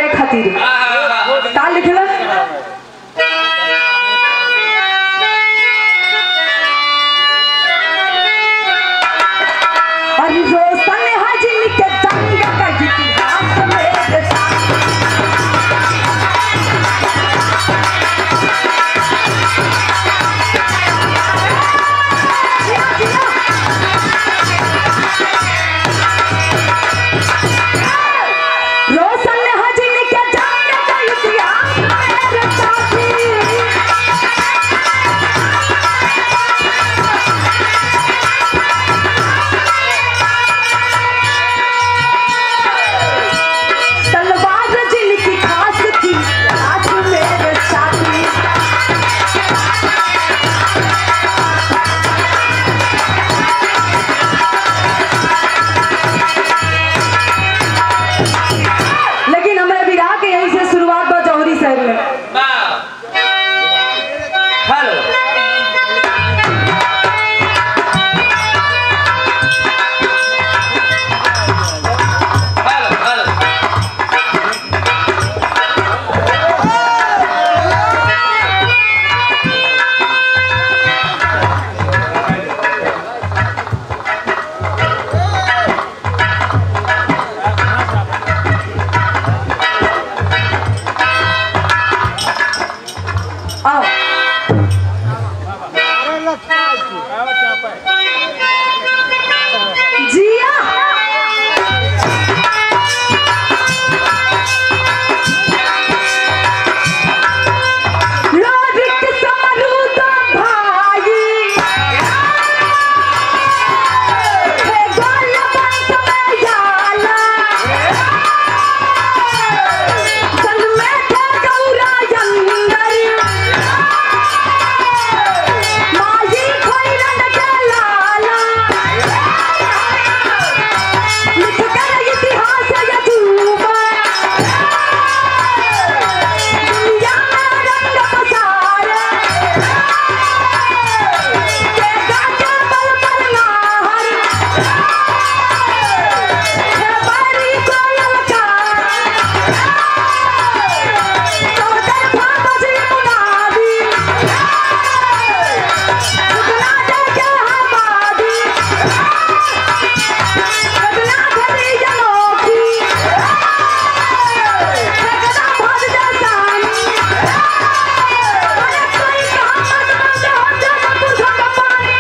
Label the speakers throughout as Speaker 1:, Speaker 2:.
Speaker 1: काहे खातिर का लिखला अरे रोशन हाजिन के जंग का इतिहास मेरे साथ रोशन हाजिन के जंग का इतिहास मेरे साथी तलवार जिनकी खास थी आज मेरे साथी लेकिन हमें विराह के यहीं से शुरुआत बा जौहरी शहर में
Speaker 2: हेलो हेलो हेलो
Speaker 1: आओ जिया लोरिक समरूद भाई हे गोल बंत में जाला संग में थे गौरा यंगरी माई खोइरन के लाला लिख कर इतिहास यजूबा दुनिया में रंग पसारे के गाके बल पर नाहर हे बारी कोयल का तोहर फामस मुनादी उगला दे के हमादी बदला धरी जनोखी ठगना भज जसानी अरे कोई कहां मत हो जब पुछो पानी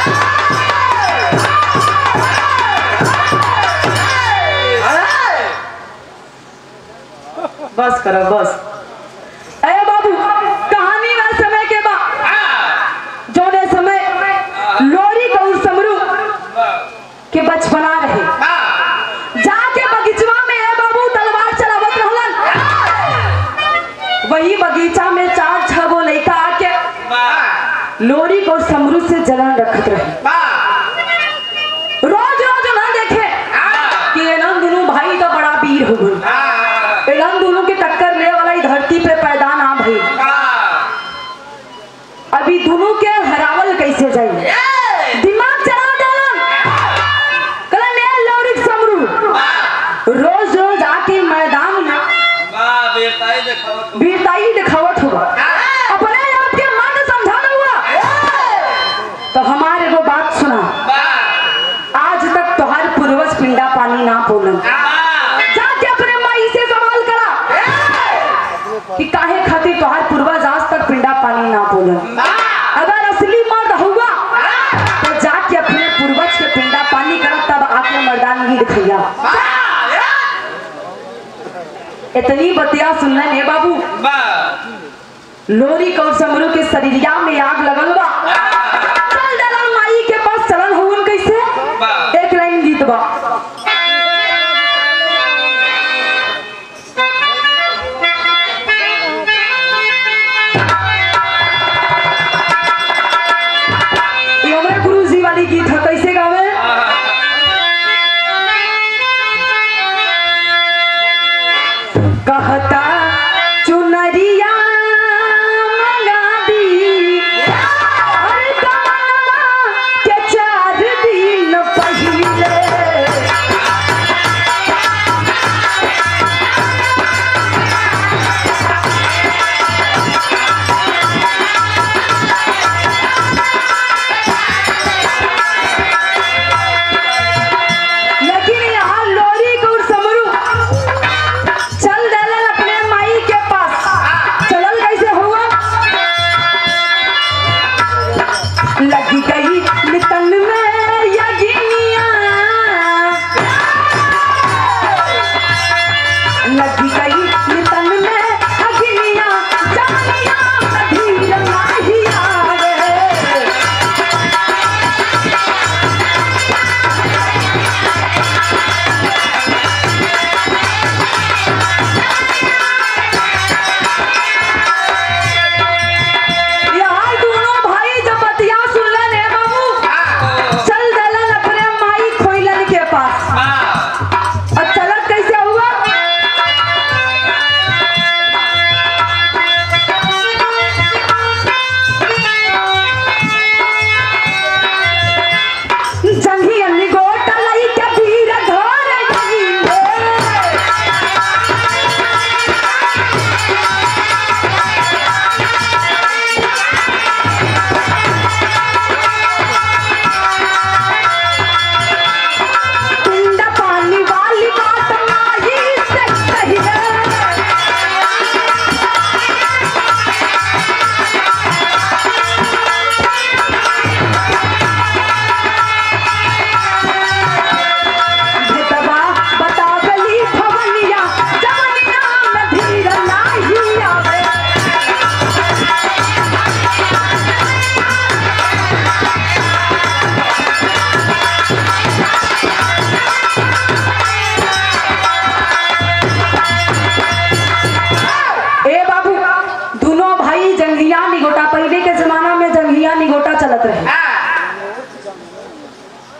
Speaker 1: बस करो बस अरे बाबू कहानी में समय के बाद जोने समय लोरी गौर समरू के बचपना रहे जाके बगीचवा में ए बाबू तलवार चलावत रहलन वही बगीचा में चार छह गो लड़का आके लोरी गौर समरू से जलन रखत रहे रोज रोज ना देखे कि एलन दोनों भाई तो बड़ा वीर हो गई एलन दोनों के टक्कर ले वाला ई धरती पे पैदा ना भई अभी दोनों के हरावल कैसे जाई दिमाग चला डालन कल ले लौरिक समरू रोज रोज आके मैदान में वीरताई दिखावत हुआ अपने आप के मन समझाना हुआ तो हमारे वो बात सुना आज तक तुम्हारे पूर्वज पिंडा पानी ना बोलन जाके अपने माई से सवाल करा कि काहे खातिर तोहार पूर्वज आज तक पिंडा पानी ना बोलन अगर असली मर्द हुआ तो जाके अपने पूर्वज के पिंडा पानी करा तब आके मर्दानगी दिखैया इतनी बतिया सुनना है बाबू लोरी कौर समरू के शरीरिया में आग लगल बा चल डाला माई के पास चलन हुन कैसे एक लाइन गीत बा ये हमारे गुरु जी वाली गीत है कैसे गावे कहता चुनरिया मंगा दी अरे कमला के चार दिन पहिले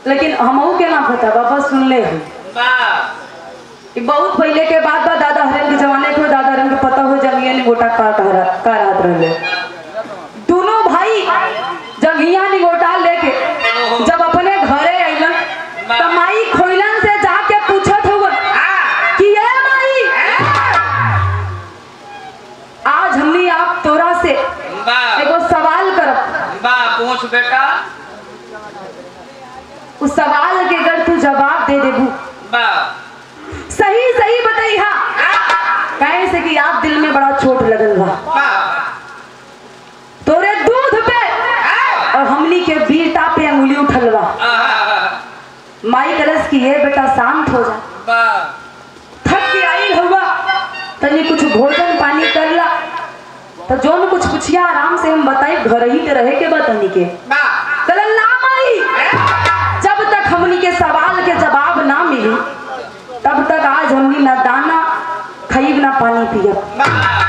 Speaker 1: लेकिन हमहू के ना पता बाबा सुन ले हो
Speaker 2: वाह
Speaker 1: ई बहुत पहले के बात बा दादा हरन के जमाने के दादा हरन के पता हो जंगिया ने गोटा का कहरा का रात रहले दोनों भाई जंगिया ने गोटा लेके जब अपने घरे अइलन त माई खोइलन से जाके पूछत हुआ कि ये माई आज हमनी आप तोरा से
Speaker 2: वाह
Speaker 1: एगो सवाल करब
Speaker 2: वाह पूछ बेटा
Speaker 1: उस सवाल के अगर तू जवाब दे देबू
Speaker 2: वाह
Speaker 1: सही सही बताइहा कहे से कि आप दिल में बड़ा चोट लगल बा
Speaker 2: वाह
Speaker 1: तोरे दूध पे और हमनी के बेटा पे अंगुली उठल बा
Speaker 2: आहा,
Speaker 1: माई कलस की है बेटा शांत हो जा
Speaker 2: वाह
Speaker 1: थक के आई हुआ तनी कुछ भोजन पानी कर ला तो जोन कुछ पुछिया आराम से हम बताई घर ही के रहे के बा तनी के
Speaker 2: वाह
Speaker 1: कलन ना माई जब तक हमनी के सवाल के जवाब ना मिली तब तक आज हमनी ना दाना खरीब ना पानी पियब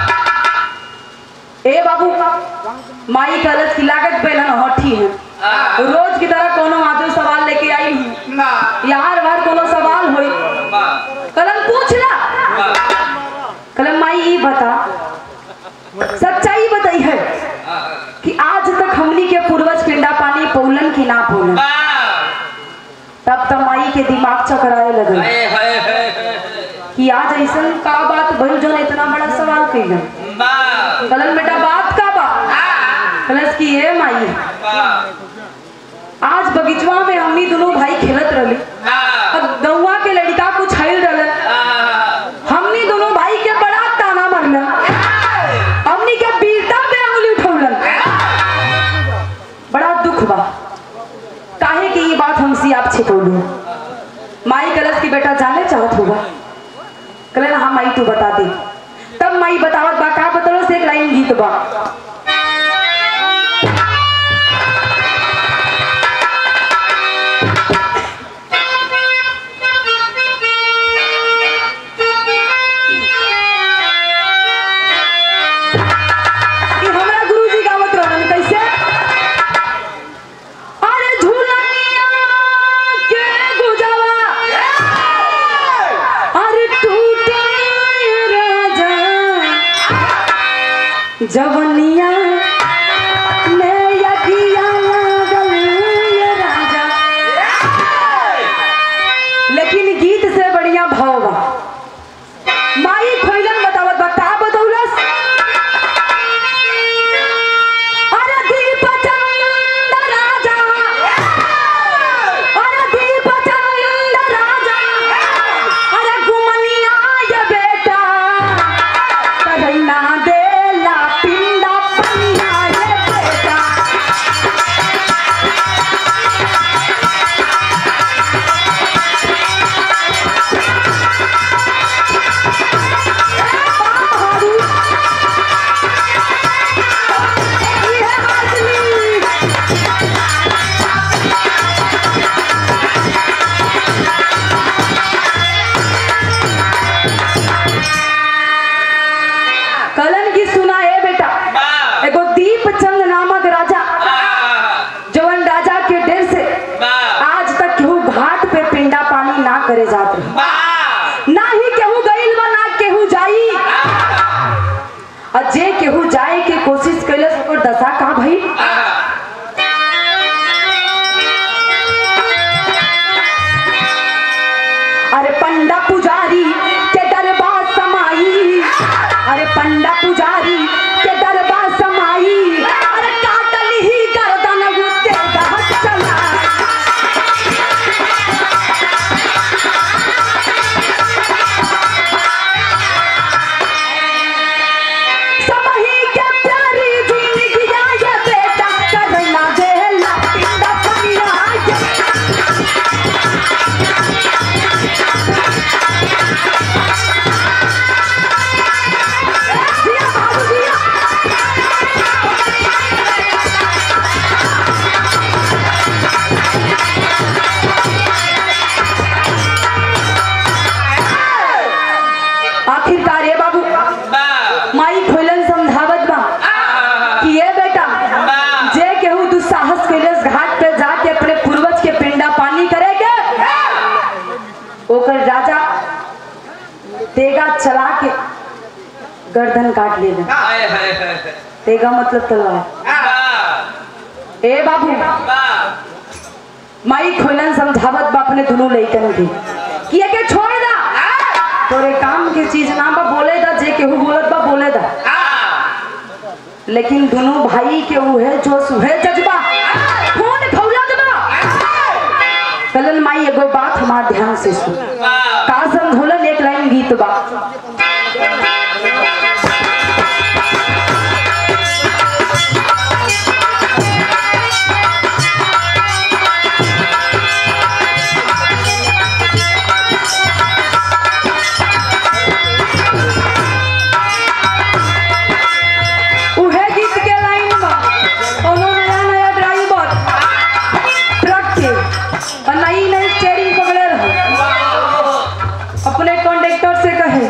Speaker 1: ए बाबू माई कलस की लागत पे ना हठी है
Speaker 2: आहा,
Speaker 1: रोज की तरह कोनो आदमी सवाल लेके आई हूँ
Speaker 2: वाह
Speaker 1: यार बार कोनो सवाल होई
Speaker 2: वाह
Speaker 1: कलम पूछला
Speaker 2: वाह
Speaker 1: कलम माई ई बता सच्चाई बताई है
Speaker 2: आहा,
Speaker 1: कि आज तक हमनी के पूर्वज पिंडा पानी पौलन की ना पौलन
Speaker 2: वाह
Speaker 1: तब तो माई के दिमाग चकराए लगल
Speaker 2: हाय हाय हाय हाय,
Speaker 1: कि आज ऐसा का बात भइल जो इतना बड़ा सवाल कैलन
Speaker 2: वाह
Speaker 1: कलम बेटा बात का बा कलस की ये माई
Speaker 2: वाह
Speaker 1: आज बगीचवा में हमनी दोनों भाई खेलत रहली
Speaker 2: वाह
Speaker 1: अब गौवा के लड़का कुछ आइल रहलन
Speaker 2: आहा,
Speaker 1: हमनी दोनों भाई के बड़ा ताना मारलन हमनी के बीटा पे उंगली उठौलन बड़ा दुख बा काहे कि ये बात हमसे आप छिपौलू माई कलश की बेटा जाने चाहत होगा कले हाँ माई तू बता दे तब माई बतावत बा का बतलो से एक लाइन गीत बा कि हमरा गुरुजी गावत रहन कैसे अरे झूलनिया के गुजवा अरे टूटे राजा जवनिया में यकिया लागल ये राजा लेकिन गीत से बढ़िया भाव बा माई खोइलन बतावत बा का बतौलस अरे दीप चंद राजा अरे दीप चंद राजा अरे गुमनिया ये बेटा करना देला पिंडा पन्ना ये बेटा बाबू ये आदमी कलन की सुना है बेटा
Speaker 2: वाह
Speaker 1: एगो दीप चंद नामक राजा
Speaker 2: आहा,
Speaker 1: जवन राजा के डेर से
Speaker 2: वाह
Speaker 1: आज तक केहू घाट पे पिंडा पानी ना करे जात रहे
Speaker 2: वाह
Speaker 1: ना ही केहू गइल बा ना केहू जाई और जे केहू जाए के कोशिश कैलस ओकर दशा का भई
Speaker 2: आहा,
Speaker 1: अरे पंडा पुजारी के दरबार समाई अरे पंडा पुजारी के दरबार समाई अरे काटल ही गर्दन गुस्से गहत चला सबही के प्यारी जिंदगी ये बेटा करना देला पिंडा पनिया ये जिया बाबू जिया गर्दन काट ले
Speaker 2: हाय हाय हाय
Speaker 1: तेगा मतलब तलवार
Speaker 2: वाह
Speaker 1: ए बाबू
Speaker 2: वाह
Speaker 1: माई खोलन समझावत बा अपने दुनू लइकन के कि एके छोड़ दा तोरे काम के चीज ना बा बोले दा जे केहू बोलत बा बोले दा लेकिन दोनों भाई के उहे जो सुहे जज्बा खून खौलत बा कलन माई एगो बात हमार ध्यान से सुन
Speaker 2: वाह
Speaker 1: का समझोलन एक लाइन गीत बा उहे गीत के लाइन बा कोनो नया नया ड्राइवर ट्रक के और नई नई स्टेयरिंग पकड़े रहो अपने कंडक्टर से कहे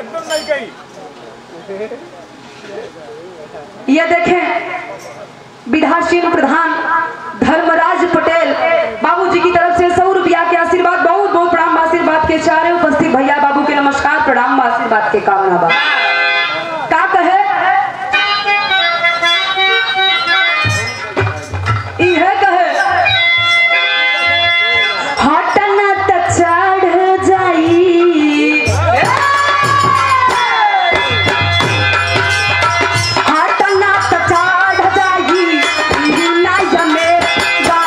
Speaker 1: ये देखें विधासीन प्रधान धर्मराज पटेल बाबूजी की तरफ से सौ रुपया के आशीर्वाद बहुत बहुत प्रणाम आशीर्वाद के चारे उपस्थित भैया बाबू के नमस्कार प्रणाम आशीर्वाद के कामना बा का कहे इहे कहे हटना त चढ़ जाई हटना त चढ़ जाई ना जमे गा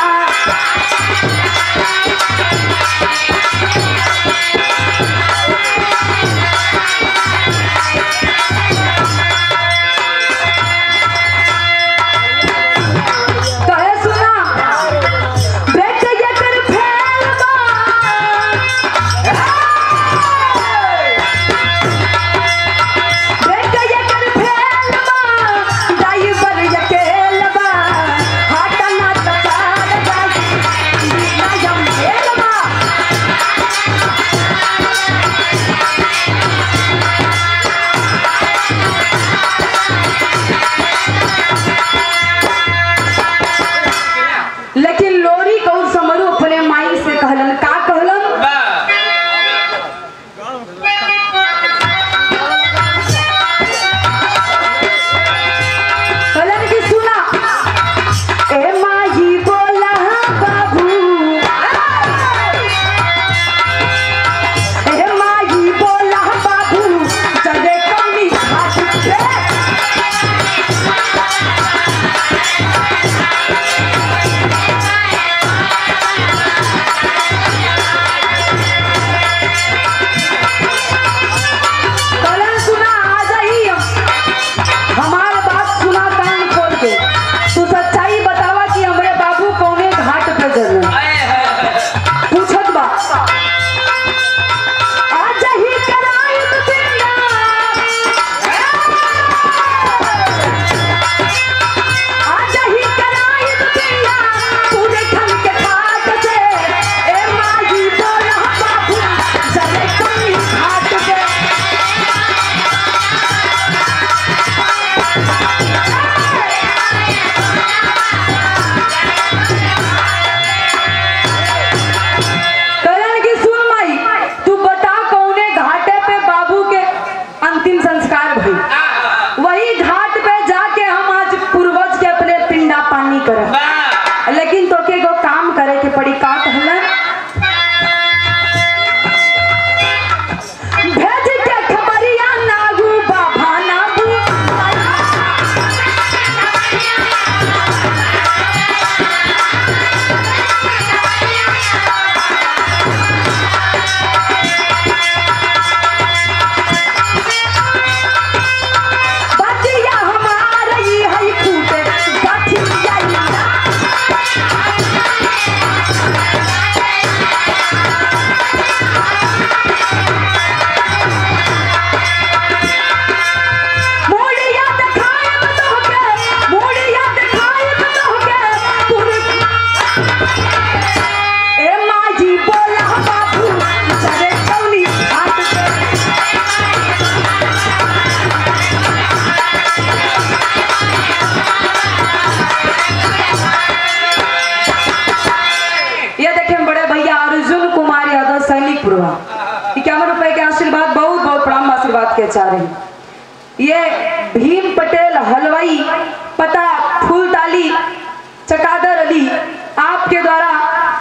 Speaker 1: भीम पटेल हलवाई पता फूलताली चकादर अली आपके द्वारा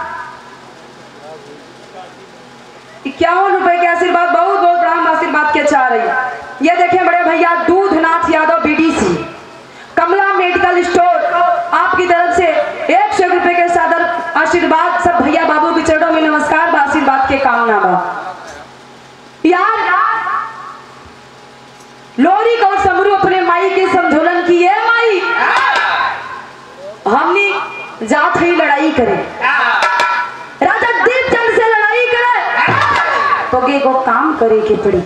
Speaker 1: इक्यावन रुपए के आशीर्वाद बहुत बहुत बड़ा हम आशीर्वाद के चाह रही है ये देखें बड़े भैया Dudhnath Yadav BDC Kamla medical store आपकी तरफ से एक सौ रुपए के सादर आशीर्वाद सब भैया बाबू के चरणों में नमस्कार बा आशीर्वाद के कामना बा यार लोरी को समरू अपने माई के समझोलन की है माई हमने जात ही लड़ाई करे राजा दीपचंद से लड़ाई करे तो के को काम करे के पड़ी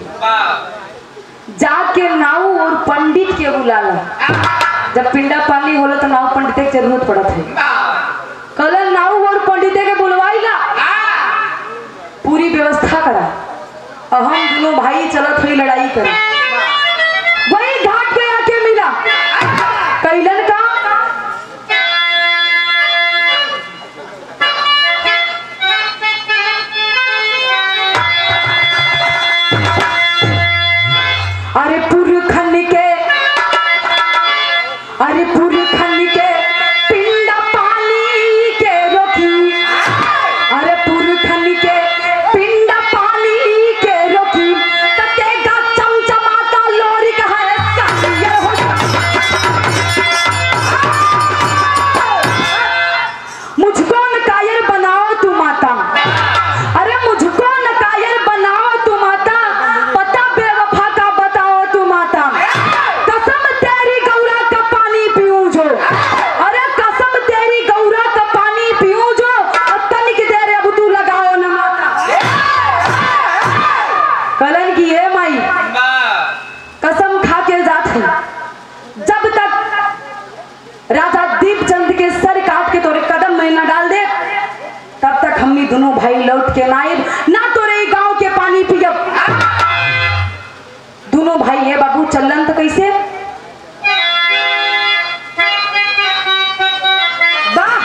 Speaker 1: जाके नाऊ और पंडित के बुला ला जब पिंडा पानी होला तो नाऊ पंडित के जरूरत पड़त है कल नाऊ और पंडित के बुलवाई ला पूरी व्यवस्था करा और हम दोनों भाई चलत हुई लड़ाई करे वही घाट पे आके मिला कैलन का अरे पुरखन के अरे पुरखन के पिंडा पानी के रोकी अरे पुरखन के पिंडा पानी के रोकी तकेगा चमचमाता लोरी कहा है कालियर हो मुझको न कायर बनाओ तू माता अरे मुझको न कायर बनाओ तू माता पता बेवफा का बताओ तू माता कसम तेरी गौरा का पानी पीऊं जो अरे कसम तेरी गौरा का पानी पीऊं जो और तनिक देर अब तू लगाओ न माता कलन की है माई कसम खा के जात है जब तक राजा दीपचंद के सर काट के तोरे कदम में न डाल दे तब तक हमनी दोनों भाई लौट के ना आए ना तोरे ई गांव के पानी पियब दोनों भाई है बाबू चलन तो कैसे वाह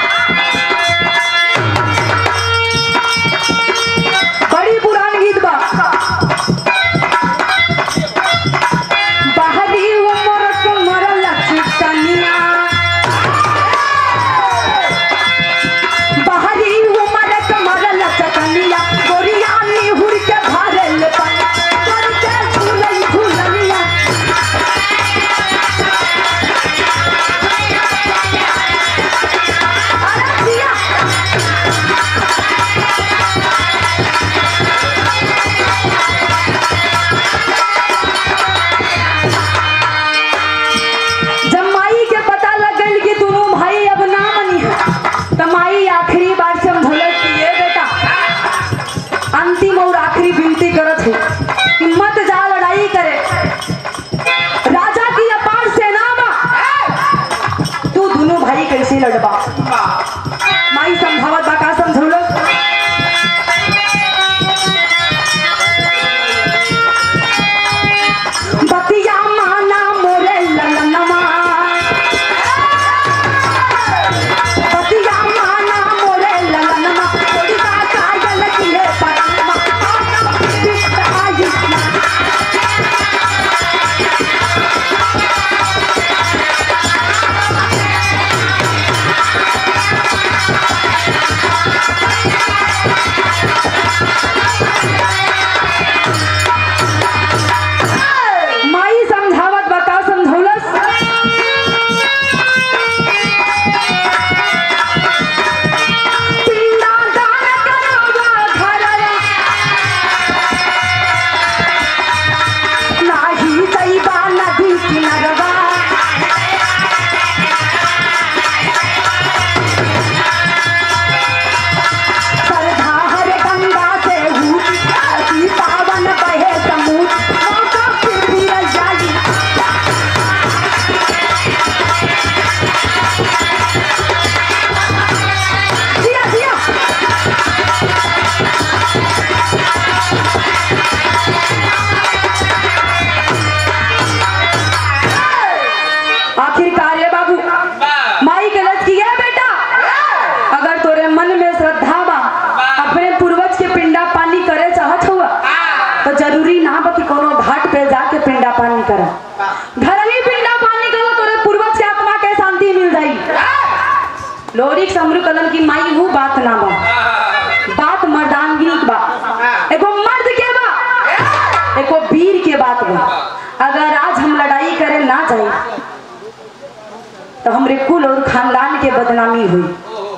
Speaker 1: बड़ी पुरान गीत बा बाहरी उमर कुमर लचकनिया बाहरी उमर कुमर लचकनिया गोरिया निहुर के भरल पन कर के झूलई झूलनिया अरे दिया जब माई के पता लग गई कि दोनों भाई अब ना मनी है तो माई आखिरी बार से भूलत कि ये बेटा अंतिम और आखिरी विनती करत है कि मत जा लड़ाई करे राजा की अपार सेना में तू दोनों भाई कैसे लड़बा माई समझावत बा का समझौलो बतिया माना मोरे ललनमा बतिया माना मोरे ललनमा थोड़ी सा काजल किले परमा आका बिस्त आई माई समझावत बता समझौलस पिंडा दान करवा घरया नाही दैबा नदी किनार लोरी समरू कलन की माई वो बात ना बा बात मर्दानगिरी की बा एगो मर्द के बा एगो वीर के बात बा अगर आज हम लड़ाई करे ना जाए तो हमरे कुल और खानदान के बदनामी हुई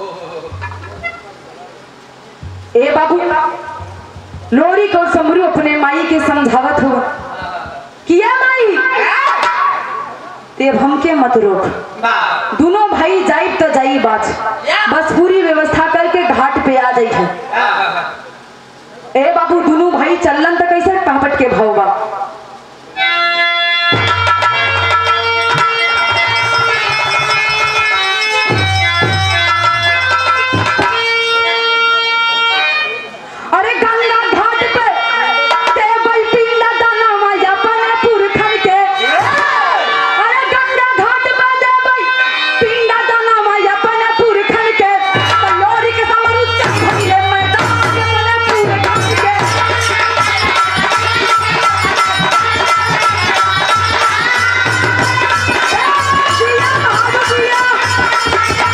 Speaker 1: ए बाबू लोरी को समरू अपने माई के समझावत हुआ किया माई तेब हमके मत रोक दोनों भाई जाइब तो जाई बात बस पूरी व्यवस्था करके घाट पे आ जाई है ए बाबू दोनों भाई चलन तो कैसे टहपट के भाव बा अरे गंगा घाट पे टेबल पीला दाना माया बने पुरखन के अरे गंगा घाट पे टेबल पीला दाना माया बने पुरखन के तो लोरी के समरू चखले मैदान के बने पुरखन के जिया महादेव जिया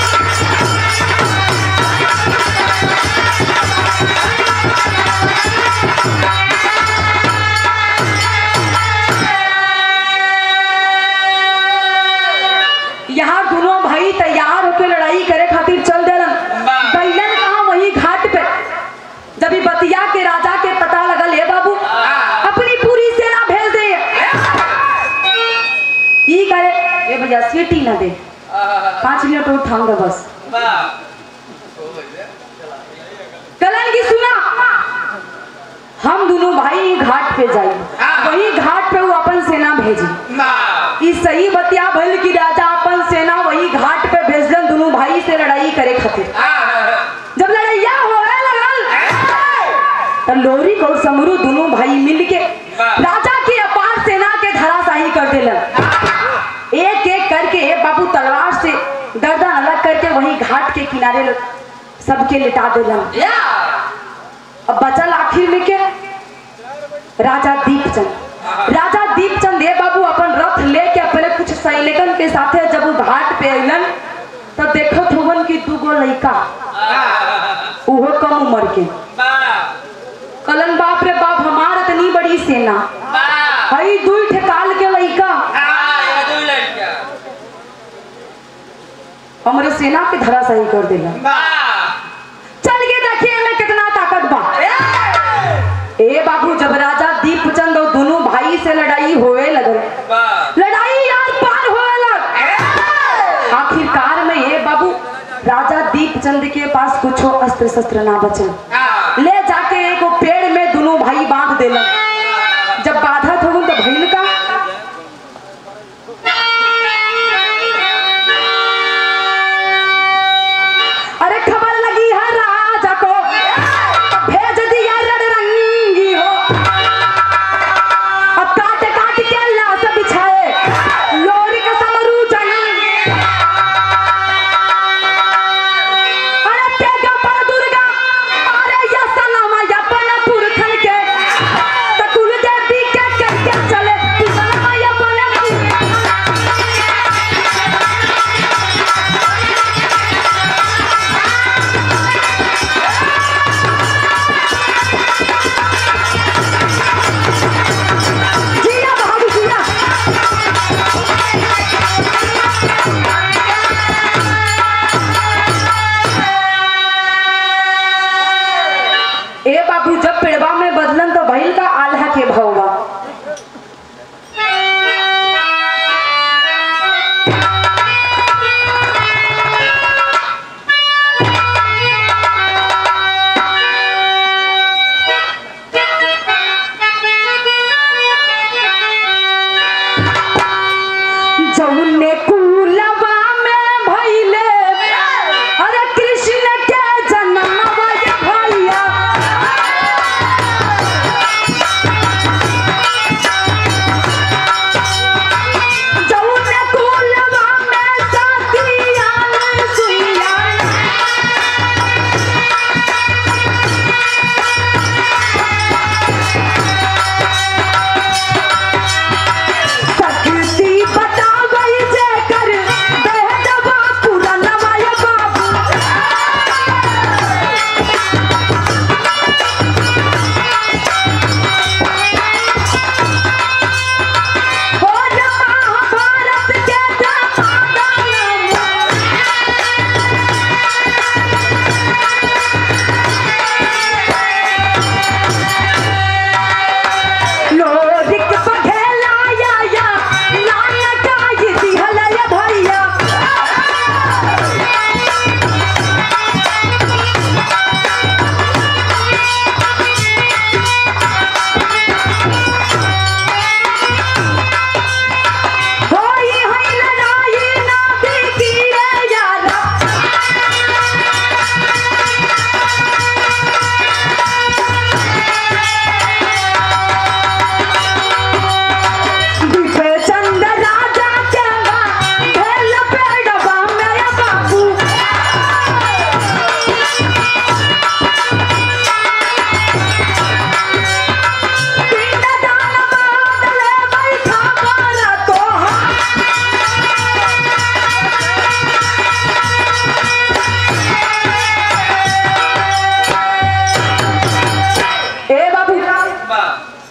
Speaker 1: यहाँ दोनों भाई तैयार होकर लड़ाई करे खातिर चल देलन
Speaker 2: वाह।
Speaker 1: कैलन कहा वही घाट पे जब ई बतिया के राजा के पता लगल हे बाबू अपनी पूरी सेना भेज दे ई करे ए भैया सीटी ना दे पाँच मिनट और थाम दे बस कलन की सुना हम दोनों भाई घाट पे जाई
Speaker 2: हाँ।
Speaker 1: वही घाट पे वो अपन सेना भेजी ई सही बतिया भइल कि राजा अपन सेना वही घाट पे भेजलन दोनों भाई से लड़ाई करे खातिर जब लड़ैया होए लगल तो लोरी और समरू दोनों भाई मिल के
Speaker 2: वाह।
Speaker 1: राजा की अपार सेना के धराशाही कर दिलन एक एक करके एक बाबू तलवार से गर्दन अलग करके वही घाट के किनारे ल- सबके लिटा दिलन अब बचल आखिर में के राजा दीपचंद राजा दीपचंद हे बाबू अपन रथ लेके अपने कुछ सैनिकन के साथे जब वो घाट पे अइलन तब देखत हुवन कि दूगो लइका उहो कम उम्र के कलन बाप रे बाप हमार इतनी बड़ी सेना हई दुई ठेकाल के लइका हमरे सेना के धराशाही कर देला चल के देखिए में कितना ताकत बा ए बाबू जब राजा दीपचंद और दोनों भाई से लड़ाई होए लगल लड़ाई यार पार होए लग आखिरकार में ये बाबू राजा दीपचंद के पास कुछ अस्त्र शस्त्र ना बचल ले जाके एगो पेड़ में दोनों भाई बांध देलन जब बाधत हो तो भइल का अरे खबर लगी है राजा को भेज दिया रणरंगी हो अब काट काट के लाश बिछाए लोरी का समरू जंग अरे तेगा पर दुर्गा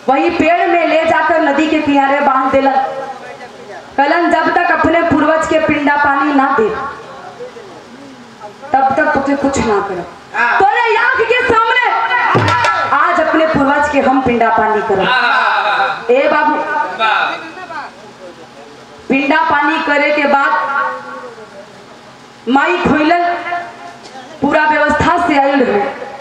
Speaker 1: वही पेड़ में ले जाकर नदी के किनारे बांध दिलन कलन जब तक अपने पूर्वज के पिंडा पानी ना दे तब तक तुझे कुछ ना करो तोरे आंख के सामने आज अपने पूर्वज के हम पिंडा पानी करो ए बाबू पिंडा पानी करे के बाद माई खोइलन पूरा व्यवस्था से आयल रहे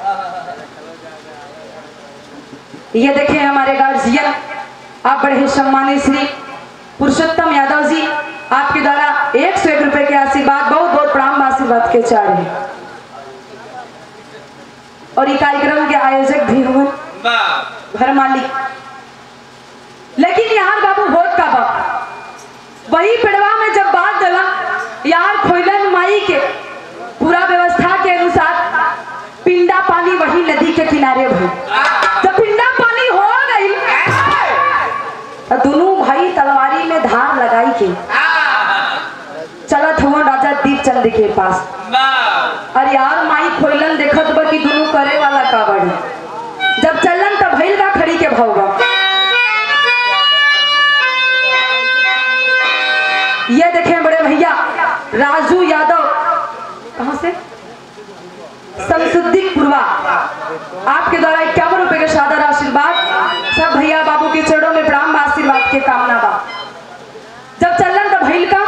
Speaker 1: ये देखे हमारे गार्जियन आप बड़े ही सम्मानित श्री पुरुषोत्तम यादव जी आपके द्वारा एक सौ एक रुपए के आशीर्वाद बहुत बहुत प्रणाम आशीर्वाद के चाह रहे हैं और ये कार्यक्रम के आयोजक भी हुए घर मालिक लेकिन यार बाबू वोट का बाप वही पेड़वा में जब बात दला यार खोइलन माई के पूरा व्यवस्था के अनुसार पिंडा पानी वही नदी के किनारे भई जब पिंडा पानी हो गई तो दोनों भाई तलवारी में धार लगाई के चलत हुआ राजा दीपचंद के पास अरे यार माई खोइलन देखत बा कि दोनों करे वाला का बड़ी जब चलन तब भइल का खड़ी के भौगा ये देखें बड़े भैया राजू यादव कहां से संसुद्दीन पूर्वा आपके द्वारा इक्यावन रुपए के सादर आशीर्वाद सब भैया बाबू के चरणों में प्रणाम आशीर्वाद के कामना बा जब चलन तब भइल का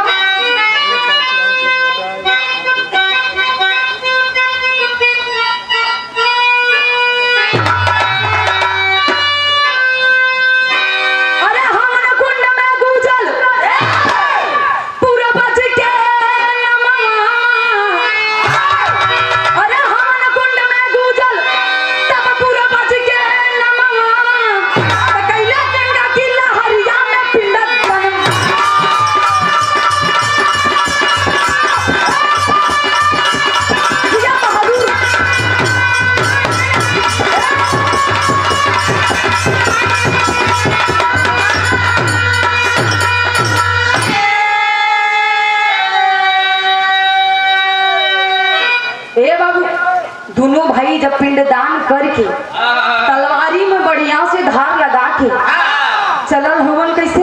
Speaker 1: अरे हमन कुंड में गुजल पूरा बज के नमः अरे हमन कुंड में गुजल तब पूरा बज के नमः त कैला गंगा की लहरिया में पिंडत बनम जिया बहादुर ए बाबू दोनों भाई जब पिंडदान करके तलवारी में बढ़िया से धार लगा के चलल हुवन कैसे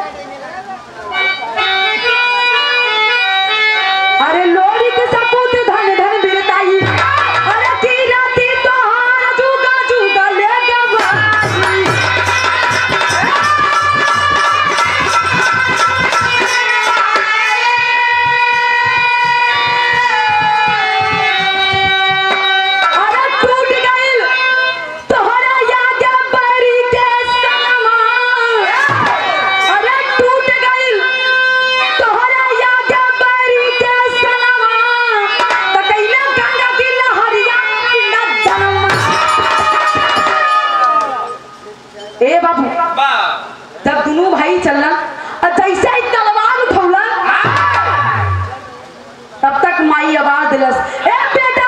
Speaker 1: अरे लोरी के सपूत धन धन बिरताई अरे की राती तोहार जुगा जुगा ले गवाई अरे टूट गइल तोहरा याद बरी के सनमा अरे टूट गइल तोहरा याद बरी के सनमा त कैला गंगा की लहरिया पिंडा जनम ए बाबू जब दोनों भाई चलना और जैसे ही तलवार उठौला तब तक माई आवाज दिलस ए बेटा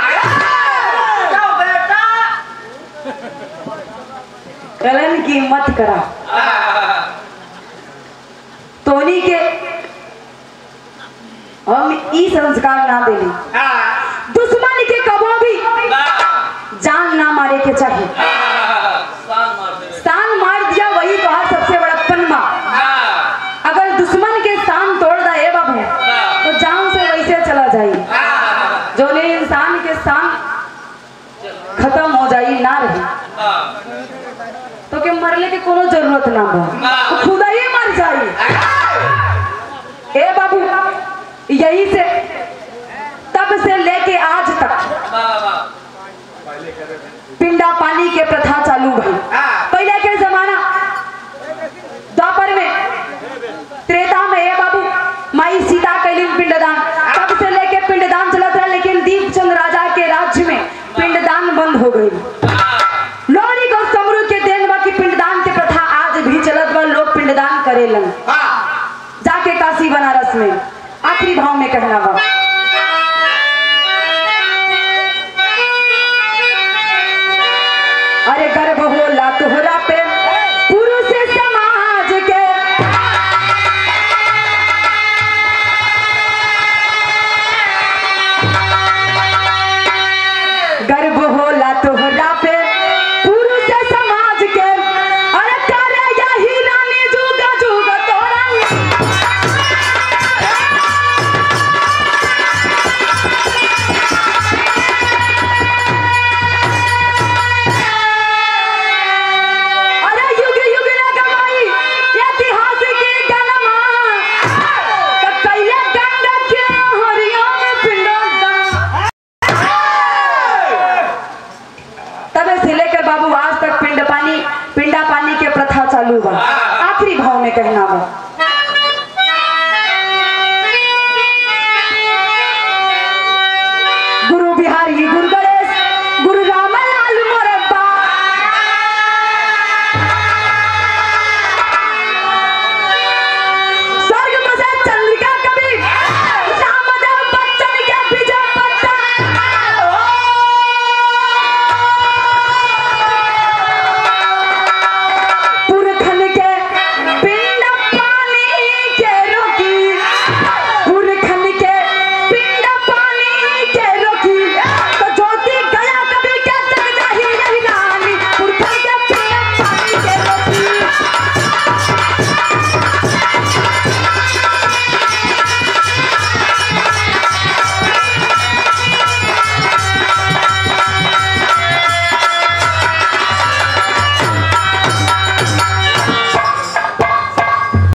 Speaker 1: कलन की मत करा तोनी के हम ई संस्कार ना देली दुश्मन के कबो भी जान ना मारे के चाहिए शान मार दिया वही कहा सबसे बड़ा पन्ना अगर दुश्मन के शान तोड़ दा ए बाबू तो जान से वैसे चला जाए जो ने इंसान के शान खत्म हो जाई ना रही तो के मरले के कोनो जरूरत ना बा तो खुदा ही मर जाई ए बाबू यही से तब से लेके आज तक पिंडा पानी के प्रथा चालू भई पहले के जमाना द्वापर में त्रेता में ए बाबू माई सीता कैली पिंडदान तब से लेके पिंडदान चलत रहा लेकिन दीपचंद राजा के राज्य में पिंडदान बंद हो गई लोहरी को समरू के देन बा की पिंडदान के प्रथा आज भी चलत बा लोग पिंडदान करेलन जाके काशी बनारस में आखिरी भाव में कहना बा